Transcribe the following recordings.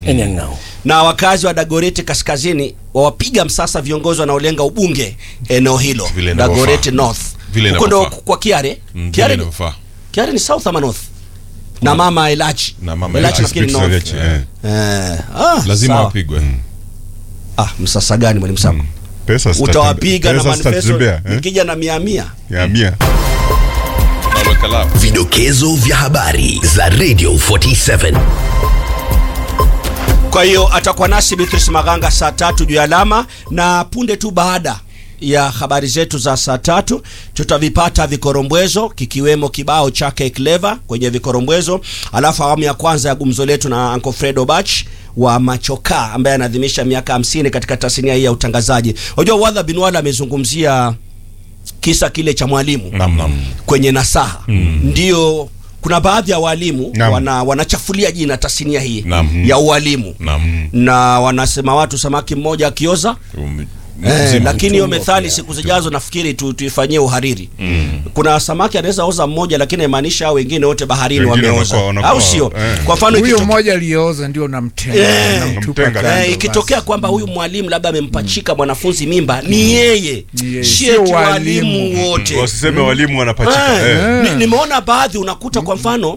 Enyang'au. na wakazi wa Dagoretti kaskazini wawapiga msasa viongozi wanaolenga ubunge eneo hilo Vile Dagoretti inavyofaa. North Vile huko ndo inavyofaa. kwa Kiare Mm, Kiare, vile ni, inavyofaa. Kiare ni south ama north na mama Elachi Na mama Elachi Elachi nafikiri speaks north Elachi, eh. eh, ah, lazima sawa. wapigwe ah, msasa gani mwalimu Sam Pesa zitatembe- utawapiga na pesa manifesto zitatembea, eh? nikija na mia mia ya mia Naweka lapu. Vidokezo vya habari za Radio 47. Kwa hiyo atakuwa nasi Beatrice Maganga saa tatu juu ya alama, na punde tu baada ya habari zetu za saa tatu tutavipata vikorombwezo kikiwemo kibao chake Clever kwenye vikorombwezo, alafu awamu ya kwanza ya gumzo letu na Uncle Fredo Bach wa Machoka ambaye anaadhimisha miaka hamsini katika tasnia hii ya utangazaji. Unajua Wadha bin Wala amezungumzia kisa kile cha mwalimu Naam, naam. kwenye nasaha ndio kuna baadhi ya walimu Naam. wana, wanachafulia jina tasnia hii Naam. ya ualimu Naam. na wanasema watu samaki mmoja akioza Um, eh, mzima. lakini hiyo Mtumwa methali pia. siku zijazo nafikiri tu, tuifanyie uhariri kuna samaki anaweza oza mmoja lakini imaanisha hao wengine wote baharini Wengine wameoza wanakuwa- wanakuwa- au sio eh. kwa mfano huyo ikito- mmoja aliyooza ndio namtenga Eh. namtupa Namtenga. kando, Eh, basi. ikitokea kwamba huyu mwalimu labda amempachika mwanafunzi mimba ni yeye Ni yeye, si sio eti walimu. walimu wote wasiseme walimu wanapachika Eh, eh. ni- nimeona baadhi unakuta kwa mfano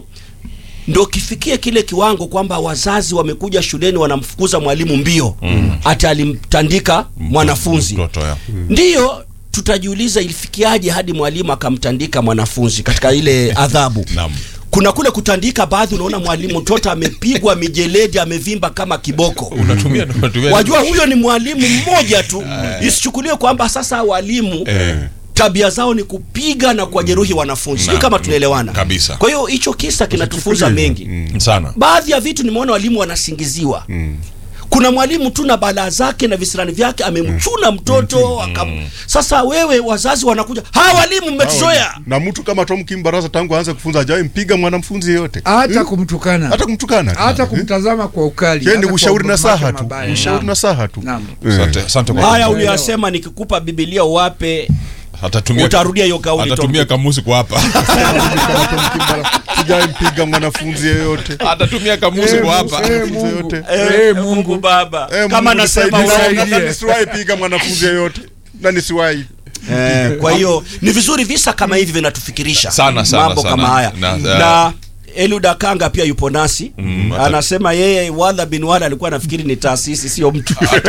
ndo kifikie kile kiwango kwamba wazazi wamekuja shuleni wanamfukuza mwalimu mbio hata alimtandika mwanafunzi Mtoto, ya. ndiyo tutajiuliza ilifikiaje hadi mwalimu akamtandika mwanafunzi katika ile adhabu Naam. kuna kule kutandika baadhi unaona mwalimu mtoto amepigwa mijeledi amevimba kama kiboko Unatumia unatumia wajua huyo ni mwalimu mmoja tu isichukuliwe kwamba sasa walimu Eh. tabia zao ni kupiga na kuwajeruhi wanafunzi sijui Na- kama tunaelewana kabisa. kwa hiyo hicho kisa kinatufunza mengi sana. baadhi ya vitu nimeona walimu wanasingiziwa kuna mwalimu tu na balaa zake na visirani vyake amemchuna mtoto akam... sasa wewe wazazi wanakuja ha walimu mmetuzoea na mtu kama Tom Kimbaraza tangu aanze kufunza hajawahi mpiga mwanafunzi yeyote hata Eh? kumtukana hata kumtukana hata Eh? kumtazama kwa ukali Yeye ni hata kwa ushauri na mambo saha yake tu mabaya. ushauri Naam. na saha tu Naam. Eh. Asante, asante kwa haya kuelewa. uliyosema nikikupa bibilia uwape Atatumia utarudia hiyo kauli, Atatumia Tom. kamusi kwa hapa. Kama Tom Kimbaraza sijawahi mpiga mwanafunzi yeyote Atatumia kamusi Eh, kwa Mungu, hapa. eh, Mungu. yote. Eh, Mungu. Mungu baba Eh, kama Mungu nasema nisaidie. uongo. nisaidie. Na nisiwahi piga mwanafunzi yeyote na nisiwahi Eh, kwa hiyo ni vizuri visa kama hivi vinatufikirisha Sana, sana, mambo sana. kama haya Na- na, Eluda Kanga pia yupo nasi Mm, hata- anasema yeye Wadha bin Wala alikuwa anafikiri ni taasisi sio mtu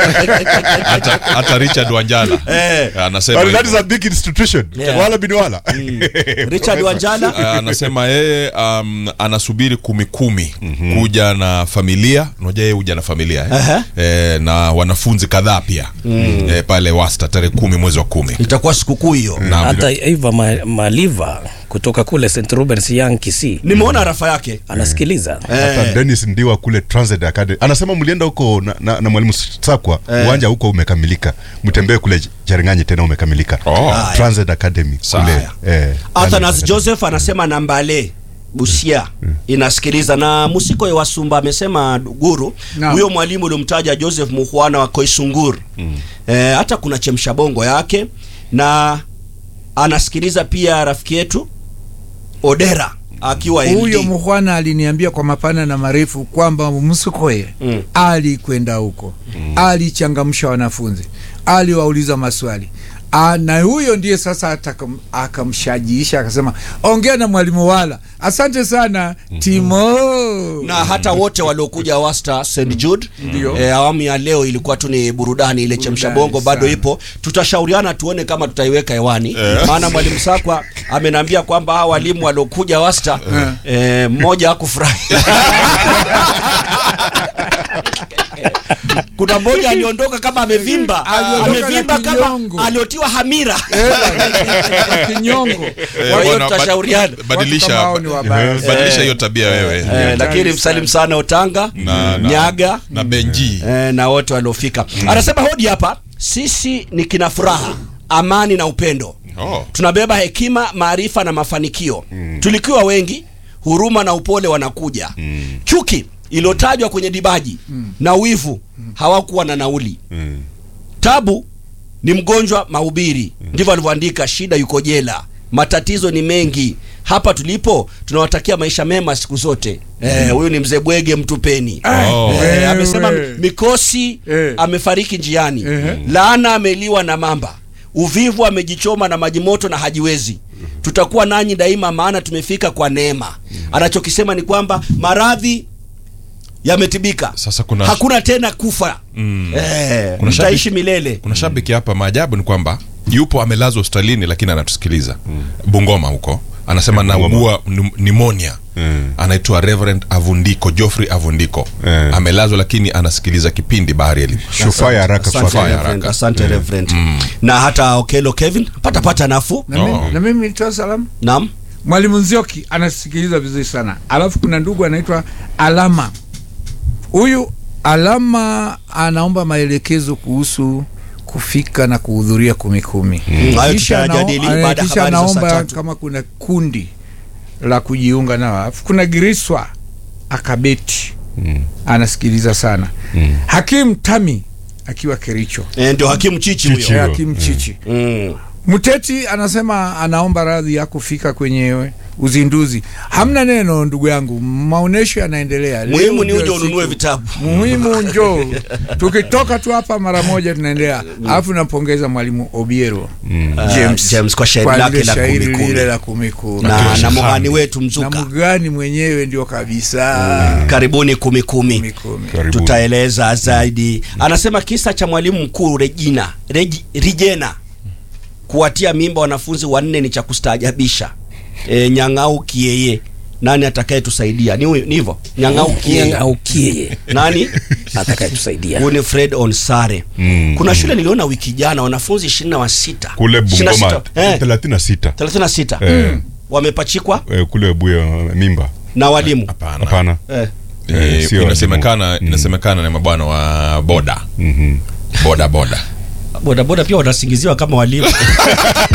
Hata hata Richard Wanjala. Eh. Anasema But that is hivyo. a big institution Yeah. wala bin wala Richard Wanjala Ah, anasema yeye um, anasubiri kumi kumi kuja na familia unajua yeye huja na familia eh? Aha. Eh, na wanafunzi kadhaa pia eh, pale wasta tarehe kumi mwezi wa kumi itakuwa sikukuu hiyo Na Hata Eva Ma- Maliva kutoka kule St Rubens Young Kisii nimeona rafa yake anasikiliza. hata Dennis Ndiwa kule Transit Academy anasema mlienda huko na, na, na mwalimu Sakwa uwanja huko umekamilika mtembee kule Cherang'anyi tena umekamilika Oh. Transit Academy Sawa. kule eh, Athanas Transit Joseph anasema Nambale Busia inasikiliza na Musiko wa Sumba amesema guru Naam. huyo mwalimu uliomtaja Joseph Muhwana wa Koisungur eh, hata kuna chemsha bongo yake na anasikiliza pia rafiki yetu Odera akiwa huyo LD. muhwana aliniambia kwa mapana na marefu kwamba msukoye Mm. alikwenda huko alichangamsha wanafunzi aliwauliza maswali Ah, na huyo ndiye sasa atakam- akamshajiisha akasema ongea na mwalimu wala asante sana timo na hata wote waliokuja wasta St Jude Ndio. e, awamu ya leo ilikuwa tu ni burudani ile chemsha bongo bado sana. ipo tutashauriana tuone kama tutaiweka hewani maana mwalimu Sakwa amenambia kwamba hawa walimu waliokuja wasta e, mmoja hakufurahi kuna mmoja aliondoka kama amevimba Aliondoka na amevimba kama kinyongo. aliotiwa hamira kinyongo Kwa hiyo bwana, tutashauriana. bad- badilisha Watu kama hao ni wabaya. eh, badilisha hiyo tabia wewe Eh, lakini msalimu sana Otanga Na- na- Nyaga na Benji eh, na wote waliofika anasema hodi hapa sisi ni kina furaha amani na upendo Oh. tunabeba hekima maarifa na mafanikio tulikiwa wengi huruma na upole wanakuja chuki iliyotajwa kwenye dibaji na wivu hawakuwa na nauli tabu ni mgonjwa mahubiri ndivyo alivyoandika shida yuko jela matatizo ni mengi hapa tulipo tunawatakia maisha mema siku zote Eh, huyu ni mzee bwege mtupeni Oh. Eh, Wewe. amesema mikosi Eh. amefariki njiani Ehe. laana ameliwa na mamba uvivu amejichoma na maji moto na hajiwezi tutakuwa nanyi daima maana tumefika kwa neema anachokisema ni kwamba maradhi yametibika Sasa kuna- hakuna tena kufa Mm. eh, Kuna mtaishi shabiki- milele kuna shabiki hapa maajabu ni kwamba yupo amelazwa hospitalini lakini anatusikiliza bungoma huko anasema Eh, Bungoma. naugua nim- pneumonia Mm. anaitwa reverend avundiko joffrey avundiko Eh. amelazwa lakini anasikiliza kipindi bahari elimu shufaa ya haraka Asante Fire Reverend, haraka. asante Reverend. na hata okelo kevin patapata nafuu na mimi, Oh. na mimi nitoa salamu naam mwalimu nzioki anasikiliza vizuri sana alafu kuna ndugu anaitwa alama huyu alama anaomba maelekezo kuhusu kufika na kuhudhuria kumi kumi Mm, hayo Kisha anao- tutayajadili eh, baada ya kisha habari za saa anaomba tatu. kama kuna kundi la kujiunga nao alafu kuna giriswa akabeti anasikiliza sana hakim tami akiwa kericho Eh, ndio hakimu chichi Chichi. huyo Eh, hakim chichi Mm. Mteti anasema anaomba radhi ya kufika kwenye uzinduzi. Hamna neno ndugu yangu, maonesho yanaendelea. Leo muhimu ni ndio uje ununue siku. vitabu Muhimu njoo, tukitoka tu hapa mara moja tunaendelea. Alafu nampongeza mwalimu Obiero James, James kwa shairi kwa lake lile la shairi kumi kumi. lile la kumi kumi. na, Akiwa na shahani. muhani wetu na mzuka mgani mwenyewe ndio kabisa karibuni kumi kumi kumi kumi. Karibuni. tutaeleza zaidi anasema kisa cha mwalimu mkuu regina Regi, rigena kuwatia mimba wanafunzi wanne ni cha kustaajabisha e, nyang'au kieye nani atakayetusaidia ni huyu- ni hivyo nyang'au kieye aukie nani atakayetusaidia huyu ni fred onsare Mm. kuna shule niliona wiki jana wanafunzi ishirini na wasita kule Bungoma 26, eh, 36 thelathini na sita Eh, wamepachikwa eh, kule Buya mimba na walimu hapana hapana eh. Eh, Eh, sio inasemekana inasemekana ni mabwana wa boda Mhm. boda boda bodaboda pia wanasingiziwa kama walimu